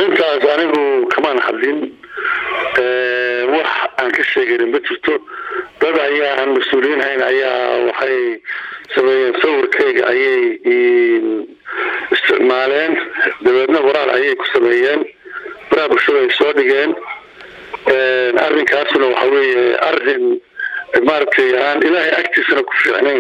arrintaas anigu kamaan hadlin wax aan ka sheeganin ma jirto dad ayaa aan mas-uuliyiin hayn ayaa waxay sameeyeen sawirkayga ayay isticmaaleen dabeedna waraal ayay ku sameeyeen baraha bulshada ay soo dhigeen arrinkaasuna waxa weeye arrin maaragtay aan ilaahay agtiisana ku fiicnayn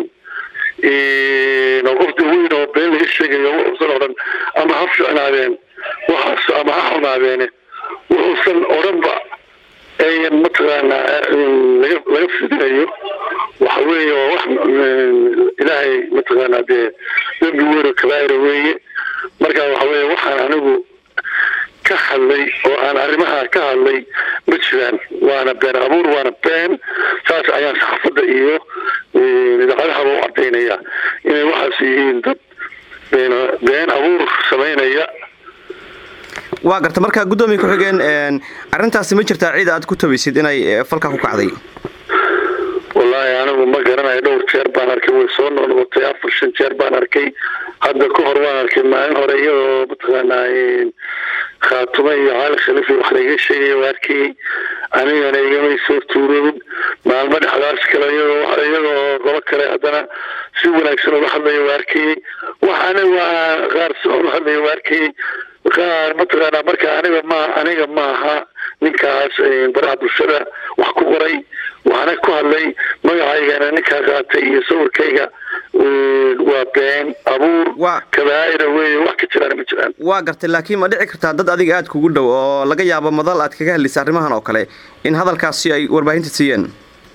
oo qofta weyn oo been laga sheegayo wuxuusan odhan ama ha fiicnaadeen waxaas ama ha xumaadeene wuxuusan odhanba ayan mataqaanaa laga laga fidinayo waxa weeye waa wax ilaahay mataqaanaa dee dembi weyn oo kabaa'ira weeye marka waxa weeye waxaan anigu ka hadlay oo aan arrimaha ka hadlay ma jiraan waana been abuur waana been saas ayaan saxaafadda iyo idaacadahaba u cadaynaya inay waxaas yihiin dad been been abuur samaynaya waa garta markaa guddoomiya ku-xigeen arrintaasi ma jirtaa ciid aad ku tabaysid inay falka ku kacday wallaahi anigu ma garanayo dhowr jeer baan arkay way soo noqnoqotay afar shan jeer baan arkay hadda ka hor waan arkay maalin hore iyadoo mataqaanaa khaatumo iyo caali khaliif wax laiga sheegaya waa arkayey anigana igamay soo tuuroobin maalmo dhexdaas kale iyadoo iyadoo qolo kale haddana si wanaagsan uga hadlaya waa arkayey wax aniga qaar si uga hadlaya waa arkayey qaar mataqaanaa marka aniga ma aniga maaha ninkaas baraha bulshada wax ku qoray waxaana ku hadlay magacaygana ninkaa qaatay iyo sawirkayga waa been abuur kabaa'ira weeye wax ka jiraan ma jiraan waa gartay laakiin ma dhici kartaa dad adiga aada kugu dhow oo laga yaabo madal aad kaga hadlaysa arrimahan oo kale in hadalkaasi ay warbaahinta siiyeen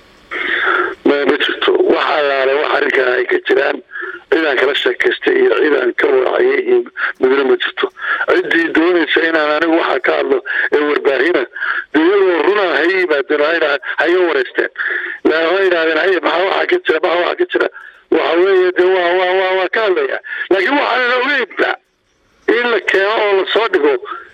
ma ma jirto wax allaale wax arrinkaa ay ka jiraan cidaan kala sheekaystay iyo cidaan ka wacayay iyo midna ma jirto ciddii doonaysa inaan anigu waxaa ka hadlo ee warbaahina de iyagoo runa ha yimaadeen ha iga wareysteen ha yidhahdeen hay maxaa waxaa ka jira maxaa waxaa ka jira waxa weeye de waa waa waa waa ka hadlaya laakiin waxaana ogeynba in la keeno oo lasoo dhigo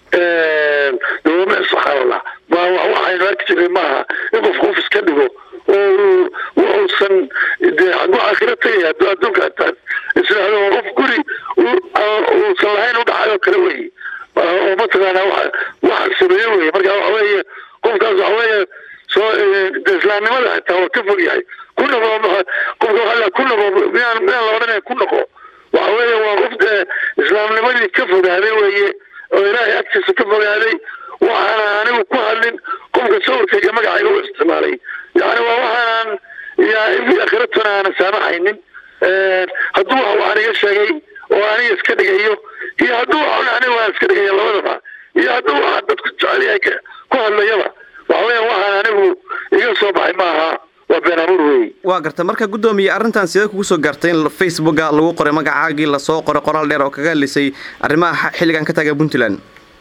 dawame subxaan allah ma waxaynu arki jirnay maaha in qof qof iska dhigo oo wuxuusan de xagu aakhira tagaya adduunka taas isdhahdo qof guri uusan lahayn udhaxay oo kale weeye oo mataqaanaa wa waxa sameeye weye marka waxa weeye qofkaas waxa weeye soo islaamnimada xitaa waa ka fog yahay ku noqo qofka waxa ku noqo miyaan miyaan la odhanaya ku noqo waxa weeye waa qof dee islaamnimadii ka fogaaday weeye oo ilaahay agtiisa ka fogaaday waxaana anigu ku hadlin qofka sawirkayga magacayga u isticmaalay yani waa waxaanaan ya akhiratuna aanan saamaxaynin hadduu wax waxaan iga sheegay oo aniga iska dhigayo iyo hadduu wax aniga waan iska dhigaya labadaba iyo hadduu waxa dadku jecel yahay ku hadlayaba waxa weya waxaan anigu iga soo baxay maaha waa been abuur wey waa garta marka guddoomiye arrintan sidee kugu soo gaartay in facebooka lagu qoray magacaagii lasoo qoray qoraal dheer oo kaga hadlaysay arrimaha xilligan ka taaga puntland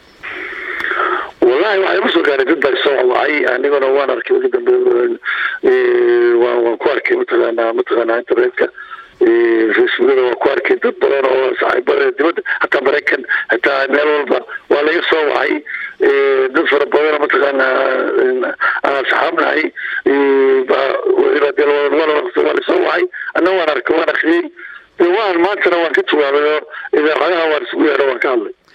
wallahi waxay kusoo gaaray dad baa soo wacay aniguna waan arkay ugu dambe waan waan ku arkay mataqaanaa mataqaanaa internetka facebookada waan ku arkay dad badan oo saaxiibada dibadda hataa maraykan hataa meel walba waa laga soo wacay dad fara badan mataqaanaa aan saxaabnahay waa lasoo wacay anna waan arkay waan akriyey de waan maantana waan ka jawaabay oo idaacadaha waan isugu yeedho waan ka hadlay